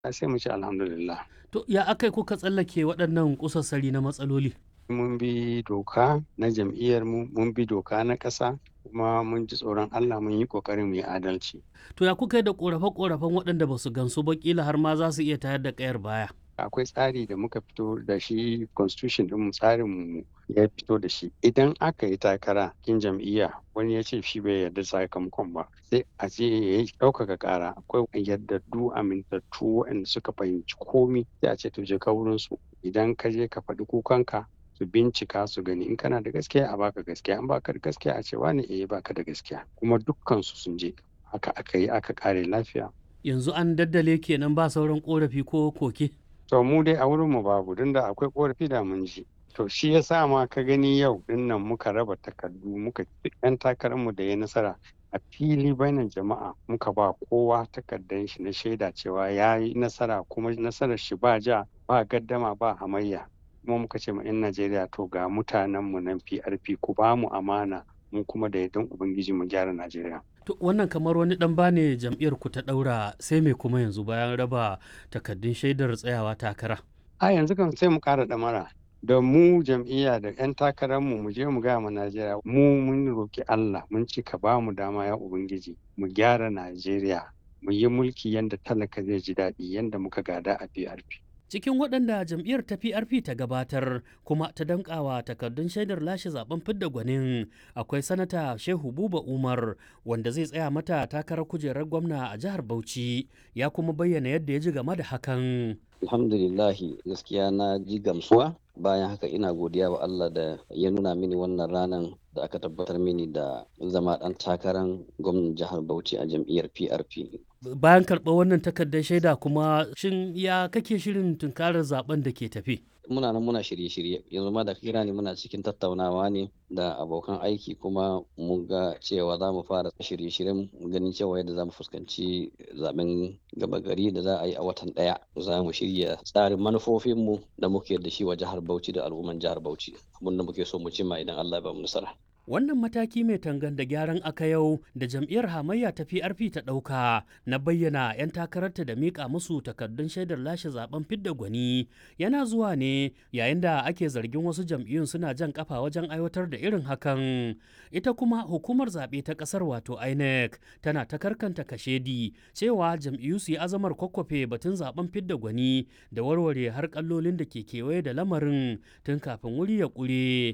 sai mu ce alhamdulillah. To ya aka yi kuka tsallake waɗannan kusassari na matsaloli? Mun bi doka na jam'iyyar mu, mun bi doka na ƙasa, kuma mun ji tsoron Allah mun yi ƙoƙarin mu yi adalci. To ya kuka yi da ƙorafe-ƙorafen waɗanda ba su gansu ba ƙila har ma za su iya tayar da ƙayar baya? Akwai tsari da muka fito da shi constitution ɗin tsarin mu ya fito da shi. Idan aka yi takara kin jam'iyya wani ya ce shi bai yarda sakamakon ba sai a je ya yi ɗaukaka ƙara akwai yardaddu amintattu waɗanda suka fahimci komi sai a ce to je ka wurin su idan ka je ka faɗi kukanka su bincika su gani in kana da gaskiya a baka gaskiya in baka da gaskiya a ce wani eh baka da gaskiya kuma dukkan su sun je haka aka yi aka kare lafiya Yanzu an daddale kenan ba sauran ƙorafi ko koke? to mu dai a wurin mu babu don da akwai korafi da mun ji to shi ya sa ma ka gani yau din nan muka raba takardu muka yan takararmu da ya nasara a fili bainan jama'a muka ba kowa takardar shi na shaida cewa ya yi nasara kuma nasarar shi ba ja ba gaddama ba hamayya kuma muka ce ma 'yan najeriya to ga mutanen mu nan prp ku ba mu amana mu kuma da yardan ubangiji mu gyara najeriya To wannan kamar wani ɗan bane jam'iyyar ku ta ɗaura sai me kuma yanzu bayan raba takardun shaidar tsayawa takara. a yanzu kan sai mu ƙara ɗamara da mu jam'iyya da 'yan takararmu mu je mu gaya ma Najeriya mu mun roki Allah mun ci ka ba mu dama ya Ubangiji mu gyara Najeriya mu yi mulki yadda talaka zai ji daɗi yadda muka gada a PRP. Cikin waɗanda jam'iyyar ta PRP ta gabatar kuma ta dankawa takardun shaidar lashe zaben fidda gwanin akwai sanata Shehu Buba Umar wanda zai tsaya mata takarar kujerar gwamna a jihar Bauchi ya kuma bayyana yadda ya ji game da hakan. alhamdulillahi gaskiya na ji gamsuwa bayan haka ina godiya wa Allah da ya nuna mini wannan ranar da aka tabbatar mini da zama ɗan takarar gwamnan jihar Bauchi a jam'iyyar PRP. Bayan karɓar wannan takardar shaida kuma shin ya kake shirin tunkarar zaben da ke tafi? Muna nan muna shirye-shirye yanzu ma da kira ne muna cikin tattaunawa ne da abokan aiki kuma mun ga cewa za mu fara shirye-shiryen ganin cewa yadda za mu fuskanci zaben gaba gari da za a yi a watan ɗaya za mu shirya tsarin manufofinmu da muke da shi wa jihar Bauchi da al'umman jihar Bauchi abin da muke so mu cimma idan Allah ya ba mu nasara. Wannan mataki mai tangan da gyaran aka yau da jam'iyyar hamayya ta PRP ta ɗauka na bayyana 'yan takararta da miƙa musu takardun shaidar lashe zaben fidda gwani yana zuwa ne yayin da ake zargin wasu jam'iyyun suna jan kafa wajen aiwatar da irin hakan. Ita kuma hukumar zaɓe ta ƙasar wato INEC tana ta karkanta kashedi cewa jam'iyyu su yi azamar kwakwafe batun zaben fidda gwani da warware har kallolin da ke kewaye da lamarin tun kafin wuri ya ƙure.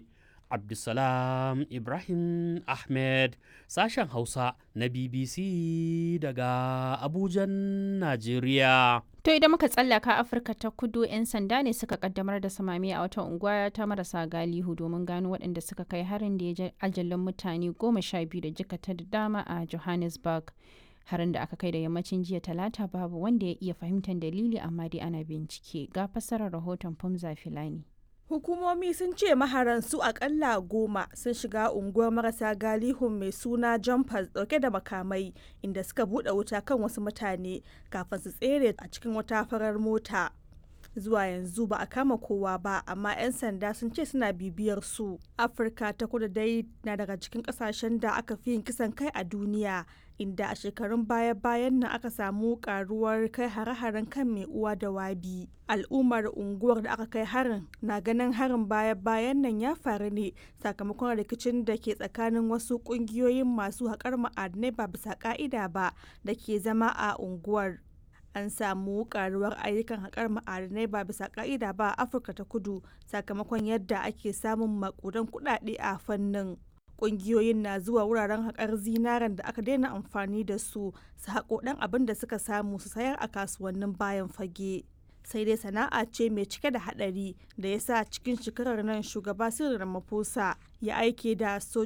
Abdulsalam Ibrahim Ahmed sashen Hausa na BBC daga Abujan, Najeriya. To idan muka tsallaka Afirka ta kudu 'yan sanda ne suka kaddamar da samami a wata unguwa ta marasa galihu domin gano waɗanda suka kai harin da ya ajalin mutane goma sha biyu da jikata da dama a Johannesburg. Harin da aka kai da yammacin jiya talata babu wanda ya iya fahimtar dalili amma dai ana bincike ga fassarar rahoton Fumza Filani. Hukumomi sun ce maharan su akalla goma sun shiga unguwar marasa galihun mai suna jumpers dauke da makamai inda suka bude wuta kan wasu mutane kafin su tsere a cikin wata farar mota. Zuwa yanzu ba a kama kowa ba amma 'yan sanda sun ce suna bibiyar su. Afirka ta kudu dai na daga cikin kasashen da aka fi yin kisan kai a duniya inda a shekarun baya-bayan nan aka samu karuwar kai hare-haren kan mai uwa da wabi al'ummar unguwar da aka kai harin na ganin harin baya-bayan nan ya faru ne sakamakon rikicin da ke tsakanin wasu kungiyoyin masu haƙar ma'adinai ba bisa ka'ida ba da ke zama a unguwar an samu karuwar ayyukan haƙar ma'adinai ba bisa ka'ida ba a afirka ta kudu sakamakon yadda ake samun makudan kuɗaɗe a fannin kungiyoyin na zuwa wuraren haƙar zinaren da aka daina amfani da su su haƙo ɗan abin da suka samu su sayar a kasuwannin bayan fage sai dai sana'a ce mai cike da haɗari da ya sa cikin shekarar nan shugaba Cyril Ramaphosa ya aike da